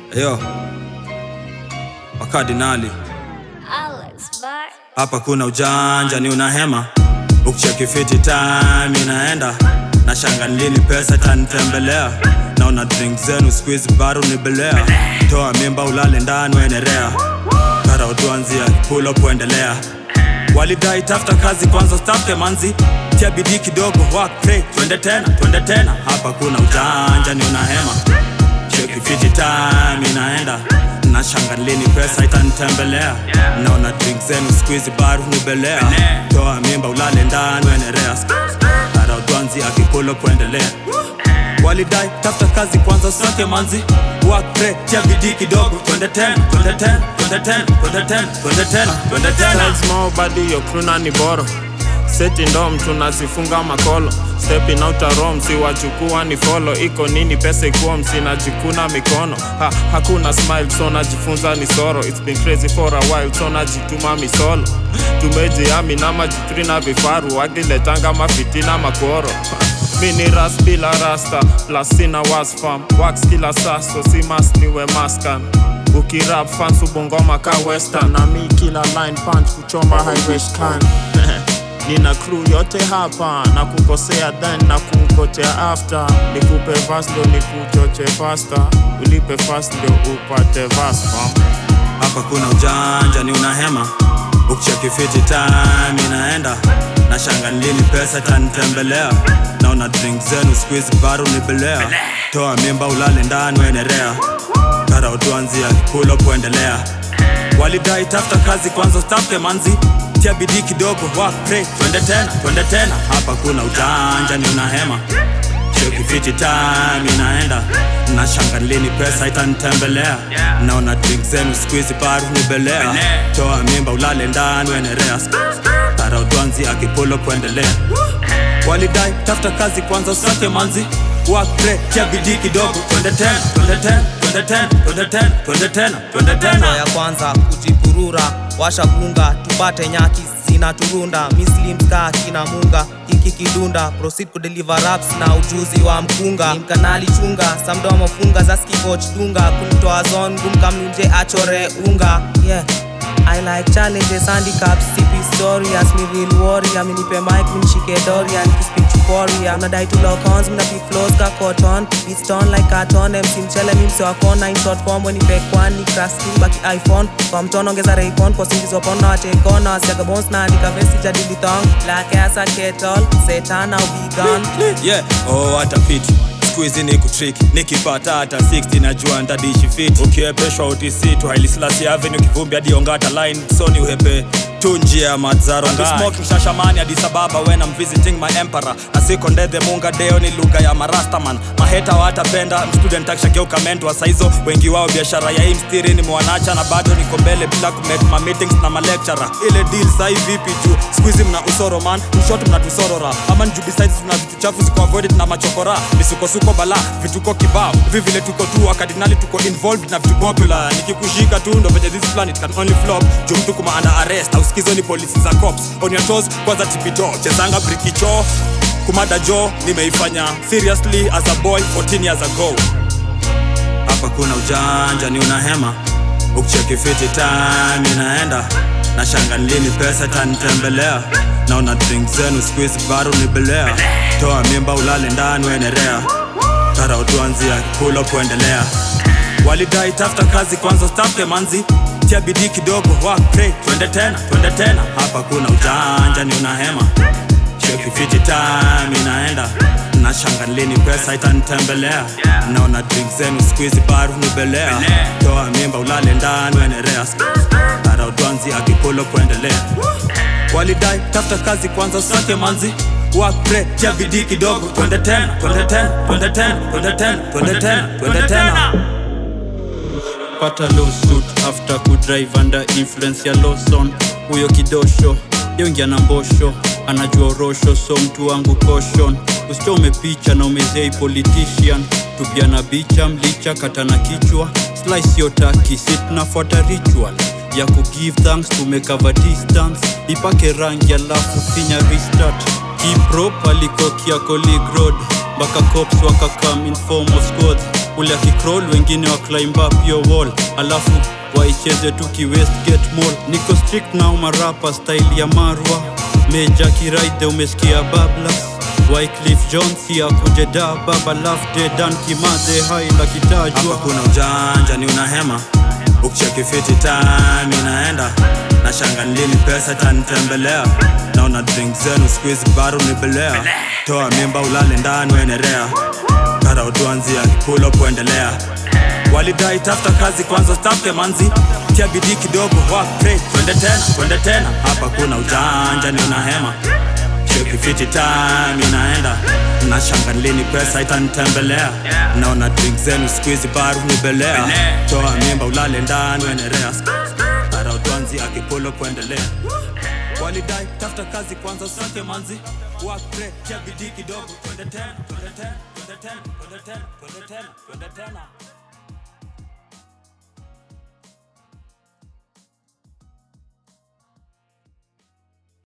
Yo, wakardinali Alex Bar. hapa kuna ujanja, ni unahema ukicheki fiti time inaenda na shanga lini pesa tanitembelea naona drink zenu squeeze baru nibelea toa mimba ulale ndani uendelea kara utuanzia pull up uendelea walidai tafuta kazi kwanza stafke manzi tia bidii kidogo work pray twende tena twende tena hapa kuna ujanja ni unahema cheki fiti time inaenda na shanga lini pesa itanitembelea naona drink zenu squeeze baru nibelea toa mimba ulale ndani uendelea kara utuanzia kipull up uendelea walidai tafuta kazi kwanza sake manzi work pray tia bidii kidogo twende tena twende tena twende tena twende tena twende tena twende tena Style small body yo kruna ni boro seti ndom tunasifunga makolo stepping out a rom si wachukua ni follow iko nini pesa ikuwa msinajikuna mikono ha, hakuna smile so najifunza ni soro it's been crazy for a while so najituma misolo tumejiami na majitri na vifaru wakiletanga mafitina makoro mi ni ras bila rasta plus sina wasfam wax kila saso si mas niwe maskan ukirap fans ubongoma ka western na mi kila line punch kuchoma highway scan nina crew yote hapa na kukosea then na kukotea after nikupe fast ndo nikuchoche faster ulipe fast ndio upate vas fam hapa kuna ujanja ni unahema ukicheki fiti time inaenda na shanga lini pesa tanitembelea naona drink zenu squeeze baru nibelea toa mimba ulale ndani uendelea kara utuanzia pull up uendelea walidai tafuta kazi kwanza stafke manzi tia bidii kidogo work pray twende tena twende tena hapa kuna ujanja ni unahema cheki fiti time inaenda na shanga lini pesa itanitembelea naona drink zenu squeeze baru nibelea toa mimba ulale ndani uendelea kara utwanzi akipulo kuendelea walidai tafuta kazi kwanza usake manzi work pray tia bidii kidogo twende tena twende tena twende tena twende tena twende tena twende Hatua tena ya kwanza kujipurura washa kunga tupate nyaki zina turunda mislimska kina munga hiki kidunda proceed kudeliver raps na ujuzi wa mkunga Ni mkanali chunga samdo mafunga za skikoch dunga kunitoa zone gumkamnuje achore unga yeah I like challenges, handicaps, CP story As me real warrior, mi nipe mic, mi nishike doria Nikispeak chukoria, unadai tu lock ons, mina pick flows ka cotton Beats done like carton, MC mchele, mi mse wakona In short form, when nipe kwani, crash skill, baki iPhone Kwa mtono ongeza raycon, kwa singizo pona watekona Wasiaga bones na andika vesti jadili thong Black ass a kettle, setan au vegan yeah oh hata fit skuizi ni kutrick nikipata hata 60 najua ndadishi fit ukiepeshwa utc tu hailislasi avenue kivumbi hadi ongata line soni uhepe tu njia ya madzaro smoking shashamani hadi sababa when I'm visiting my emperor na siko ndethe munga deo ni lugha ya marastaman maheta watapenda student akishageuka mentor saizo wengi wao biashara ya hii mstiri ni mwanacha na bado niko mbele bila kumake ma meetings na malecturer ile deal sai vipi juu squeezy mna usoro man mshot mnatusorora ama njuu besides tuna vitu chafu ziko avoided na machokora misukosuko bala vituko kibao hivi vile tuko tu wakardinali tuko involved na vitu popular nikikushika tu ndo venye this planet can only flop juu mtu kuma under arrest au skizo ni polisi za cops on your toes kwanza tipito chezanga brikicho kumada jo nimeifanya seriously as a boy 14 years ago hapa kuna ujanja ni unahema ukicheki fiti time inaenda na shanga lini pesa tanitembelea naona drink zenu squeeze baru nibelea toa mimba ulale ndani uendelea kara utuanzia pulo kuendelea walidai tafuta kazi kwanza stafke manzi tia bidii kidogo work pray twende tena twende tena hapa kuna ujanja ni unahema cheki fiti time inaenda na shanga lini pesa itanitembelea naona drink zenu squeeze baru nibelea toa mimba ulale ndani uendelea kara utwanzi akipulo kuendelea walidai tafuta kazi kwanza usake manzi work pray tia bidii kidogo twende tena twende tena twende tena twende tena twende tena twende tena pata lawsuit after kudrive under influence ya Lawson. Huyo kidosho yongia na mbosho, anajua orosho, so mtu wangu caution. Usichome picha na umezei politician, tupia na bicha mlicha kata na kichwa, slice yotaki si tunafuata ritual ya kugive thanks tumekava distance, ipake rangi alafu finya restart kiprop alikokia colleague road mpaka cops wakakam in form of squads ule akicroll wengine wa climb up your wall alafu waicheze tu ki westgate mall niko strict na umarapa style ya marwa meja kiraide umesikia bablas Wycliffe Jones ya kuje da baba lafte dan kimadhe haila hapa kitajwa kuna ujanja ni unahema ukicheki fiti time inaenda na shanga lini pesa tanitembelea naona drink zenu squeeze baru nibelea toa mimba ulale ndani wenerea kara utuanzia pulo kuendelea walidai tafuta kazi kwanza stafke manzi tia bidii kidogo work pray twende tena twende tena hapa kuna ujanja ni unahema Cheki fiti time inaenda na shanga lini pesa itanitembelea naona drink zenu squeeze baru nibelea toa mimba ulale ndani wenerea ara utwanzi akipulo kuendelea walidai tafuta kazi kwanza usake manzi work pray tia bidii kidogo twende tena twende tena twende tena twende tena twende tena twende tena